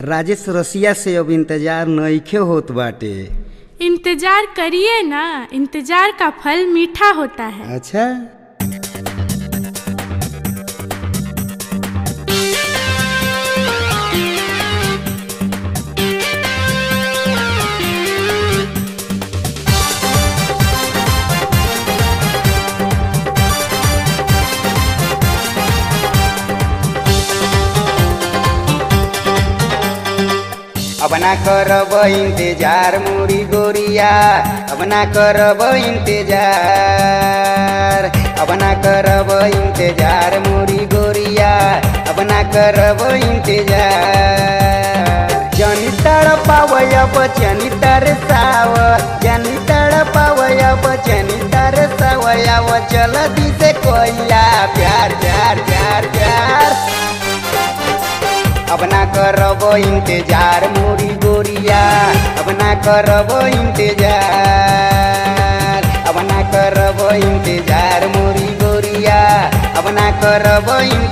राजेश रसिया से अब इंतजार नइखे होत बाटे इंतजार करिए ना इंतजार का फल मीठा होता है अच्छा अब ना करब इंतजार मुरी गोरिया अब ना करब इंतजार अब ना करब इंतजार मुरी गोरिया अब ना करब इंतजार जनी तड़ पावय बचनी तरसाव जनी तड़ पावय बचनी तरसावयाव चल दिसे कोइला प्यार प्यार प्यार प्यार अब ना करब इंतजार मोरी गोरिया अब ना करब इंतजार अब ना करब इंतजार मोरी गोरिया अब ना करब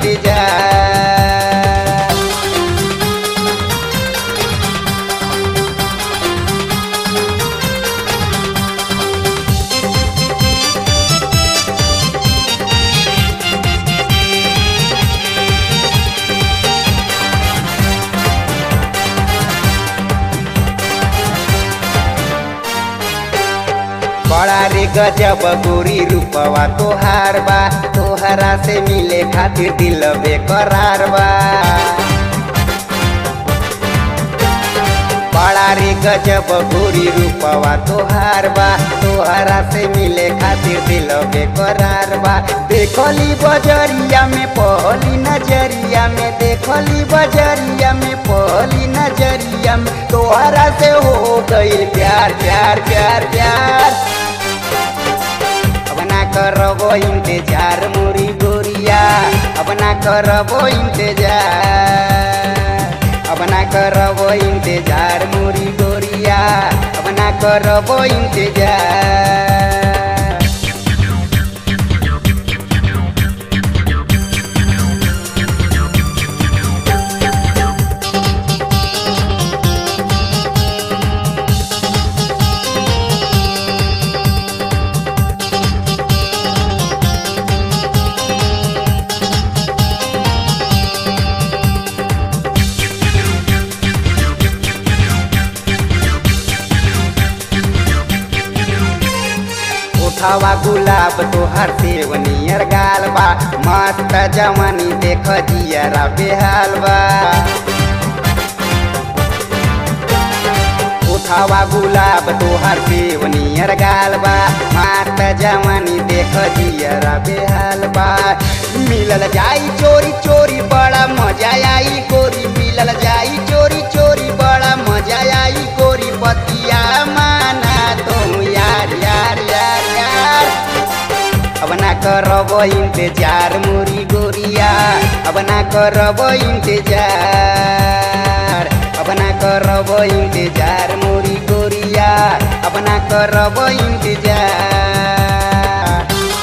इंतजार बड़ा रे गजब गोरी रूपवा तोहार बा तोहरा से मिले खातिर दिल बेकरार बा बड़ा रे गजब गोरी रूपवा तोहार बा तोहरा से मिले खातिर दिल बेकरार बा देखली बजरिया में पहली नजरिया में देखली बजरिया में पहली नजरिया में तोहरा से हो गई प्यार प्यार प्यार प्यार अब ना करब इंतजार मोरी गोरिया अब ना करब इंतजार अब ना करब इंतजार मोरी गोरिया अब ना करब इंतजार उठावा गुलाब तोहर सेवनियर गाल बा मस्त जवानी देख जियरा बेहाल बा उठावा गुलाब तोहर सेवनियर गाल बा मस्त जवानी देख जियरा बेहाल बा मिलल जाई चोरी चोरी बड़ा मजा आई गोरी मिलल जाई चोरी चोरी बड़ा मजा आई गोरी बतिया माना तुम यार यार यार यार अब ना करब इंतजार मुरी गोरिया अब ना करब इंतजार अब ना करब इंतजार मुरी गोरिया अब ना करब इंतजार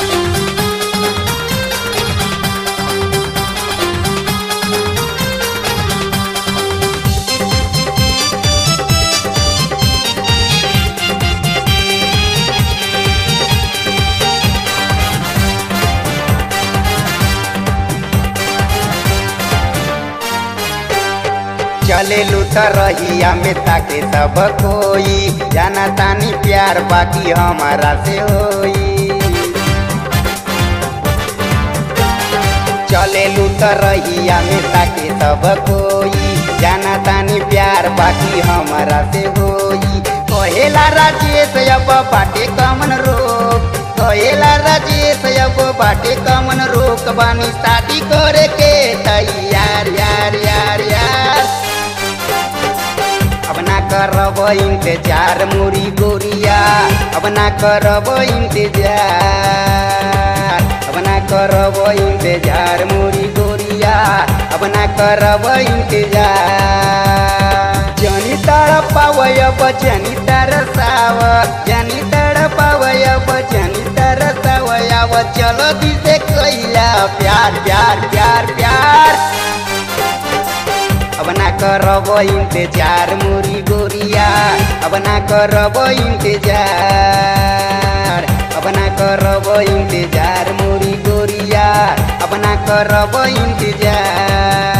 चले लूट रहिया में ताके सब कोई जाना तानी प्यार बाकी हमारा से होई चले लूट रहिया में ताके सब कोई जाना तानी प्यार बाकी हमारा से होई कहेला राजेश अब बाटे कमन रोक कहेला राजेश अब बाटे कमन रोक बानी शादी करे के तैयार यार यार यार अब ना करब इंतजार मुरी गोरिया अब ना करब इंतजार अब ना करब इंतजार मुरी गोरिया अब ना करब इंतजार जनी तड़ पावय बचनी तरसाव जनी तड़ पावय बचनी तरसावयाव चलो दिसे कैला प्यार प्यार प्यार प्यार अब अब ना करब इंतजार मोरी गोरिया अब ना करब इंतजार अब ना करब इंतजार मोरी गोरिया अब ना करब इंतजार